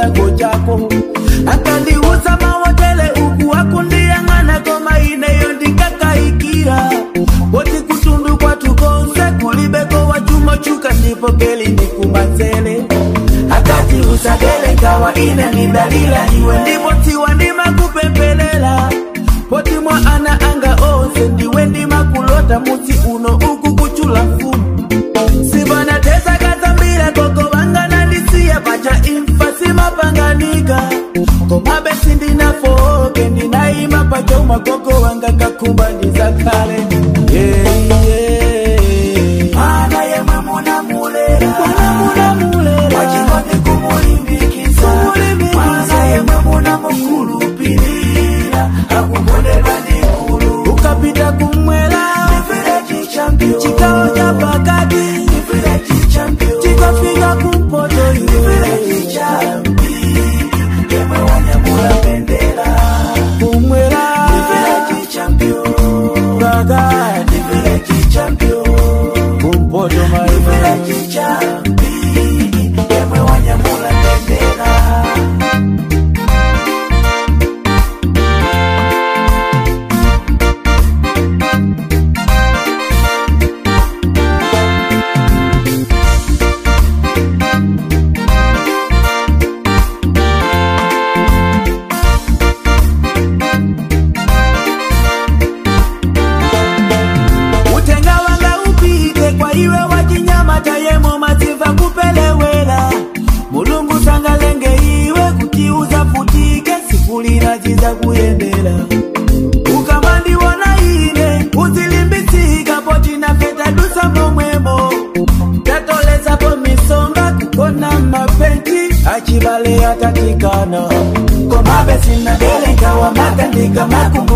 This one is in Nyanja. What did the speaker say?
chango chako akandiuza mawotele uku akundiyang'ana koma ineyo ndikakaikira poti kutundu kwatukonse kulibeko wachuma chuka ndipo geli ndikumanzele akati usagele kawa ine ni dalila iwe ndipo tiwa ndimakupempelela poti mwa ana anga onse ndiwe ndimakulota musi uno uku kuchula mfumu sibana tesa kazambira koko vanganandisiya pacha imfa simapanganika komabe sindinafoke ndinaima pacha umagogo wanga kakumba ndizakale yeah, yeah. Mana yemwe munamulera Mwana munamulera. wachikondi kumulimbikisa Mana yemwe munamukulupirira akukondedwa ndikulu ukapita kumwela Village champion chikao cha pakati Village champion chikafika kumpoto iwe Village champion yemwe wanyamula bendera kumwela Village champion pakati Village champion kumpoto maiwe Village champion yemwe wanyamula bendera utenga wanga upite kwa iwe wachinyama tayemo maziva kupelewela mulungu sangalenge iwe kutiuza futike sifulira ziza kuyendera ukamandiwona ine uzilimbitsika potina feta dusa momwemo tatolezapo misonga kukona mapenji achivale atatikana komabe sinadelenga wamakandika makumbo